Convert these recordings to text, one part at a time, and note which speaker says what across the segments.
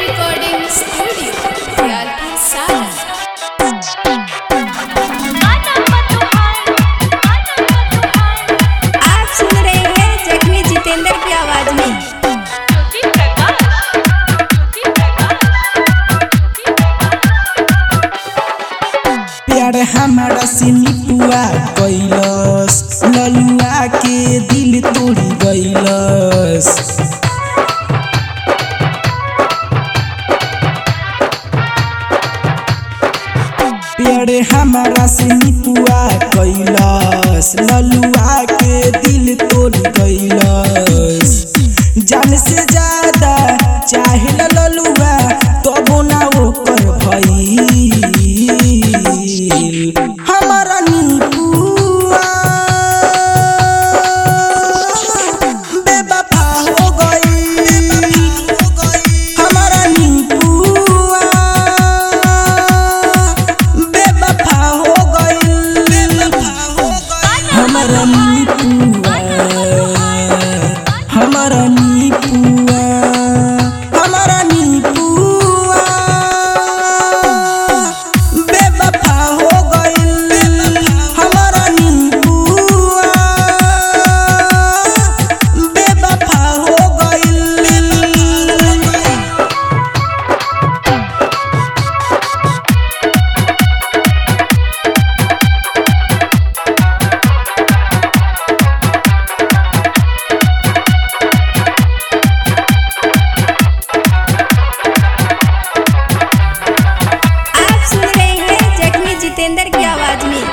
Speaker 1: Recording Studio, Diyalpur Saran.
Speaker 2: आप सुन रहे हैं जख्मी जितेंद्र की आवाज में
Speaker 3: प्यार हमारा से निपुआ कैलस ललुआ के दिल तोड़ी गैलस प्यार हमारा से निपुआ कैलस ललुआ के दिल तोड़ी गैलस जान से ज्यादा चाहे ललुआ तबो ना ओकर भई हमारा निपुआ बेवफा हो गई हमारा निपुआ बेवफा हो गई हमारा निपुआ हमारा निपुआ हमारा निपुआ बेवफा हो गई हमारा निपुआ बेवफा हो गई
Speaker 2: आप सुन रहे हैं जख्मी जितेंद्र की आवाज में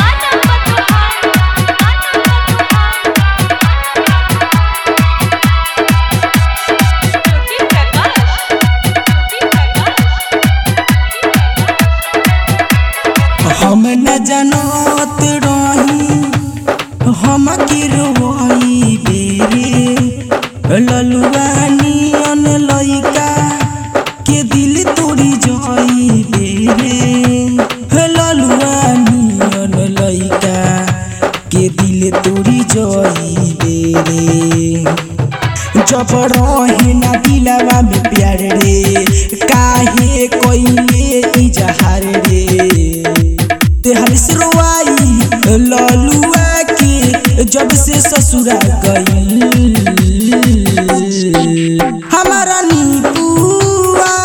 Speaker 3: हम न जानत रही हम के रोई बेरे ललुआ नियन लइका के दिल तोड़ी जाई बेरे ललुआ नियन लइका के दिल तोड़ी जाई बेरे जब रहे ना दिलवा में प्यार रे काहे कोइले इजहार रे तेहर सुरवाई ललुआ के जब से ससुरा गई हमारा निपुआ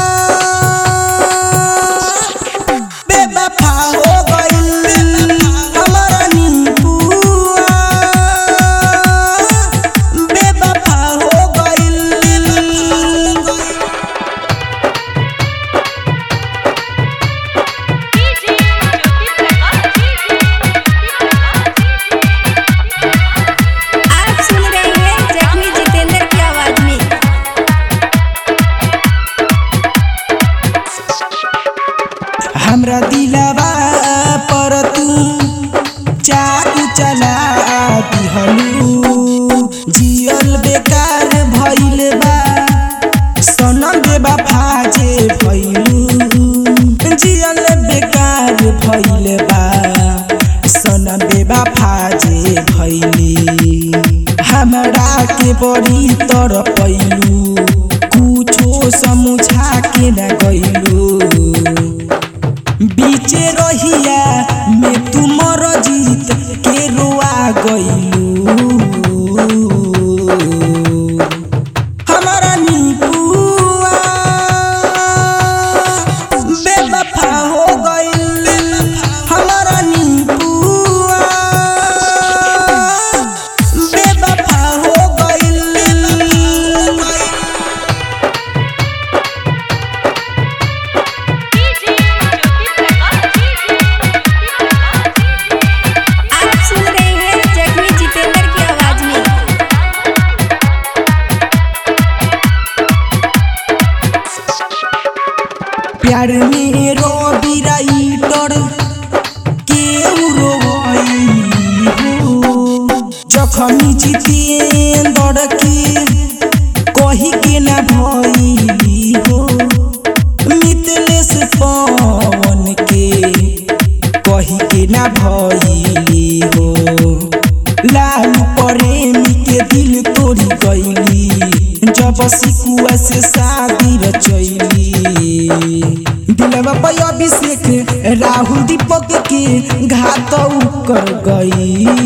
Speaker 3: बेवफा हो गई हमारा निपुआ बेवफा हो गई
Speaker 2: आप सुन रहे हैं जख्मी जितेंद्र की आवाज में
Speaker 3: हमरा दिलवा पर तू चाकू चला दिहलू जियल बेकार भइल बा सनम बेवफा जे भइलू जियल बेकार भइल बा सनम बेवफा जे भइली हमरा के बड़ी तर पैलू कुछो समझा के न गइलू बीचे रहिया में तुमर जीत के रोआ गइलू हमारा निपुआ बेवफा हो गइल हमारा निपुआ बेवफा हो गइल
Speaker 2: आप सुन रहे हैं जख्मी जितेंद्र की आवाज में
Speaker 3: प्यार मेरो बिराइटर केहु रोई हो जखमी जितेंद्र के कही के न भइली हो मितलेश पवन के कही के न भइली हो लाल प्रेमी के दिल तोड़ी गइली जब सिकुआ से शादी रचैली दिलवा पे अभिषेक राहुल दीपक के घात कर गई